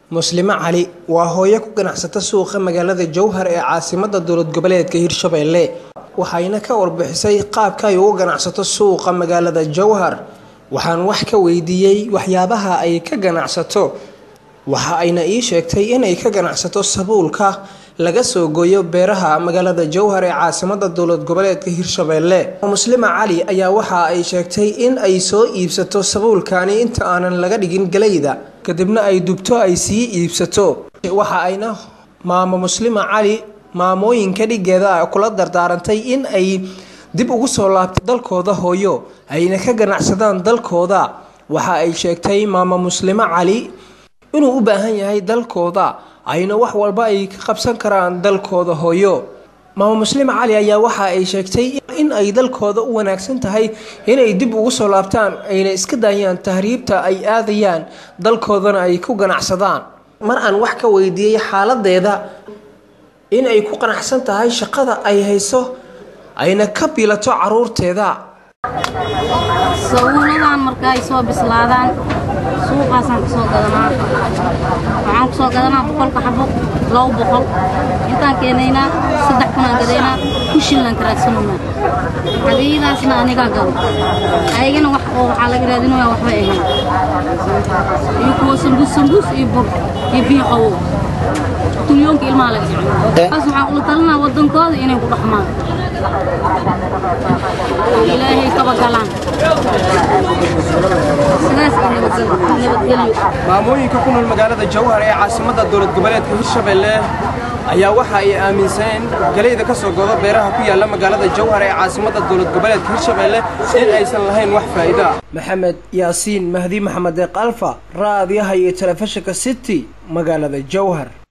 muslimo cali waa hooyo ku ganacsata suuqa magaalada jowhar ee caasimada dowlad goboleedka hirshabelle waxayna ka warbixisay qaabka ay ugu ganacsato suuqa magaalada jowhar waxaan wax ka weydiiyey waxyaabaha ay ka ganacsato waxa ayna ii sheegtay inay ka ganacsato sabuulka laga soo gooyo beeraha magaalada jowhar ee caasimada dowlad goboleedka hirshabelle muslima cali ayaa waxa ay sheegtay in ay soo iibsato sabuulkani inta aanan laga dhigin galayda kadibna ay dubto ay sii iibsato waxa ayna maamo muslima cali maamooyinka dhigeeda kula dardaarantay in ay dib ugu soo laabtay dalkooda hooyo ayna ka ganacsadaan dalkooda waxa ay sheegtay maamo muslimo cali inuu u baahan yahay dalkooda ayna wax walba ay ka qabsan karaan dalkooda hooyo maamo muslima cali ayaa waxa ay sheegtay in ay dalkooda u wanaagsan tahay inay dib ugu soo laabtaan ayna iska daayaan tahriibta ay aadayaan dalkoodana ay ku ganacsadaan mar aan wax ka weydiiyey xaaladeeda in ay ku qanacsan tahay shaqada ay hayso ayna ka biilato caruurteeda sabuuladan marka ay soo bislaadaan suuqaasaan kusoo gadanaa waxaan kusoo gadanaa boqolka xabo labo boqol intaan keenaynaa saddex kunaan gadaynaa ku shillan karaagsanuna xadiidaasna anigaa gado ayagana wax oo waxaa laga raadinaya waxba ahayn iyo kuwa sambuus sambuus iyo bur iyo biyo qawow tulyoonka ilmaha laga jeclo taas waxaan ula talinaa waddankooda inay ku dhaqmaan oo ilaahay kaba galaan sidaas iyo nabadgelyo maamooyinka ku nool magaalada jowhar ee caasimada dowlad goboleedka hirshabelle ayaa waxa ay aaminsaneen galayda ka soo godo beeraha ku yaala magaalada jowhar ee caasimada dowlad goboleedka hirshabelle in aysan lahayn wax faa'iida maxamed yaasiin mahdi maxamed deeq alfa raadiyaha iyo telefishinka city magaalada jowhar